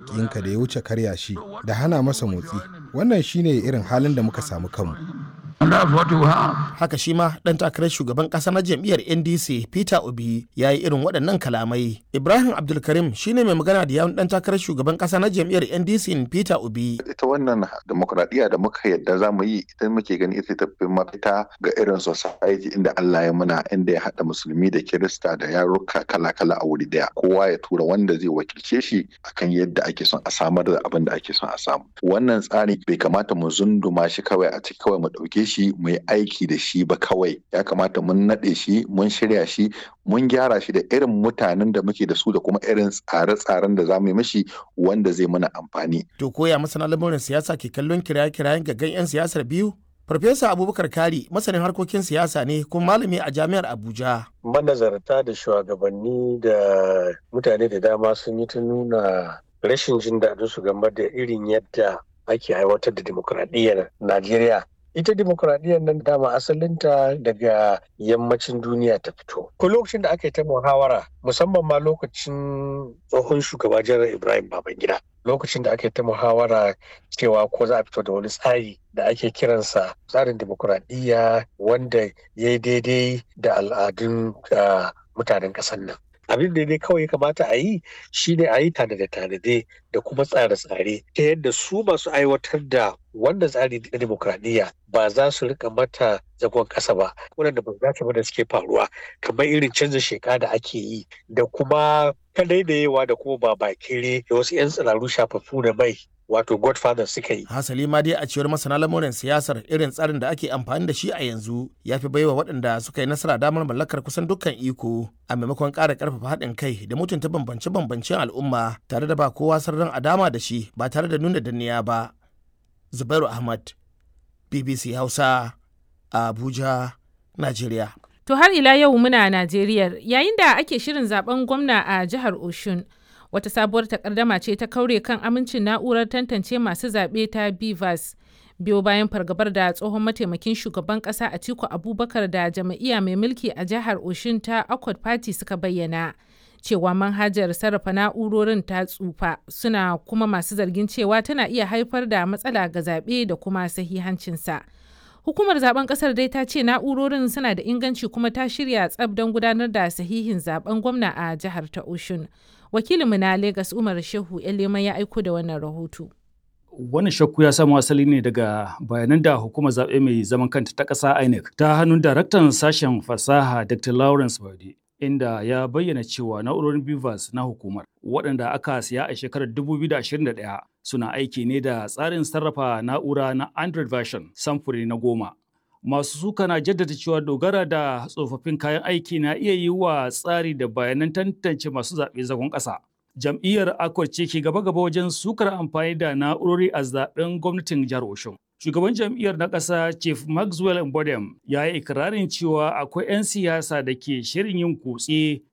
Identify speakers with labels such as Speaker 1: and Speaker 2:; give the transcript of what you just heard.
Speaker 1: makiyinka da ya wuce karya shi da hana masa motsi wannan shine irin halin da muka samu kanmu
Speaker 2: haka shi ma dan takarar shugaban kasa na jam'iyyar ndc peter obi ya yi irin waɗannan kalamai ibrahim abdulkarim shine mai magana da yawun dan takarar shugaban kasa na jam'iyyar ndc peter obi
Speaker 3: ita wannan demokradiyya da muka yadda za mu yi idan muke gani ita tafi mafita ga irin society inda allah ya muna inda ya haɗa musulmi da kirista da yaruka kala-kala a wuri daya kowa ya tura wanda zai wakilce shi akan yadda ake son a samar da abin da ake son a samu wannan tsari bai kamata mu zunduma shi kawai a ciki kawai mu ɗauke shi mu yi aiki da shi ba kawai ya kamata mun naɗe shi mun shirya shi mun gyara shi da irin mutanen da muke da su da kuma irin tsare-tsaren da za mu yi mashi wanda zai mana amfani.
Speaker 2: To koya masana lamurin siyasa ke kallon kiraye-kirayen gaggan 'yan siyasar biyu? Farfesa Abubakar Kari masanin harkokin siyasa ne kuma malami a jami'ar Abuja.
Speaker 4: Manazarta da shugabanni da mutane da dama sun yi ta nuna rashin jin daɗin su game da irin yadda ake aiwatar da dimokuraɗiyyar Najeriya ita demokuraɗiyyar nan dama asalinta daga yammacin duniya ta fito ko lokacin da aka yi ta muhawara musamman ma lokacin tsohon shugaba janar ibrahim babangida lokacin da aka yi ta muhawara cewa ko za a fito da wani tsari da ake kiransa tsarin demokuraɗiyya wanda ya yi daidai da al'adun mutanen ƙasar nan abin da dai kawai kamata a yi shine a yi tanade-tanade da kuma tsare-tsare ta yadda su masu aiwatar da wannan tsari na demokradiyya ba za su rika mata zagon ƙasa ba waɗanda ba za ba da suke faruwa kamar irin canza sheka da ake yi da kuma kadaidayewa da kuma ba bakire da wasu 'yan tsiraru shafaffu da mai wato godfather suka yi.
Speaker 2: Hasali ma dai a cewar masana lamurin siyasar irin tsarin da ake amfani da shi a yanzu ya fi baiwa waɗanda suka yi nasara damar mallakar kusan dukkan iko a maimakon ƙara ƙarfafa haɗin kai da mutunta bambance-bambancen al'umma tare da ba kowa sirrin a dama da shi ba tare da nuna danniya ba. Zubairu Ahmad, BBC Hausa, Abuja, Najeriya.
Speaker 5: To har ila yau muna Najeriya yayin da ake shirin zaben gwamna a jihar Oshun. wata sabuwar takardama ce ta kaure kan amincin na'urar tantance masu zaɓe ta bivas biyo bayan fargabar da tsohon mataimakin shugaban ƙasa atiku abubakar da jam'iyya mai mulki a jihar oshin ta accord party suka bayyana cewa manhajar sarrafa na'urorin ta tsufa suna kuma masu zargin cewa tana iya haifar da matsala ga zaɓe da kuma sahihancinsa hukumar zaben kasar dai ta ce na'urorin suna da inganci kuma ta shirya tsab don gudanar da sahihin zaben gwamna a jihar ta oshun wakilinmu na Legas Umar Shehu Elema ya aiko da wannan rahoto.
Speaker 6: Wannan shakku ya samu asali ne daga bayanan da hukumar zaɓe mai zaman kanta ta ƙasa INEC ta hannun daraktan sashen fasaha Dr. Lawrence Bade. Inda ya bayyana cewa na'urorin Bivas na hukumar waɗanda aka siya a shekarar 2021 suna aiki ne da tsarin sarrafa na'ura na Android version samfuri na goma. masu suka na jaddada cewa dogara da tsofaffin kayan aiki na iya yi wa tsari da bayanan tantance masu zaɓe zagon ƙasa. Jam'iyyar Akwai ce ke gaba-gaba wajen sukar amfani da na'urori a zaɓen gwamnatin jihar Oshun. Shugaban jam'iyyar na ƙasa Chief Maxwell Mbodem ya yi ikirarin cewa akwai 'yan siyasa da ke shirin yin kutse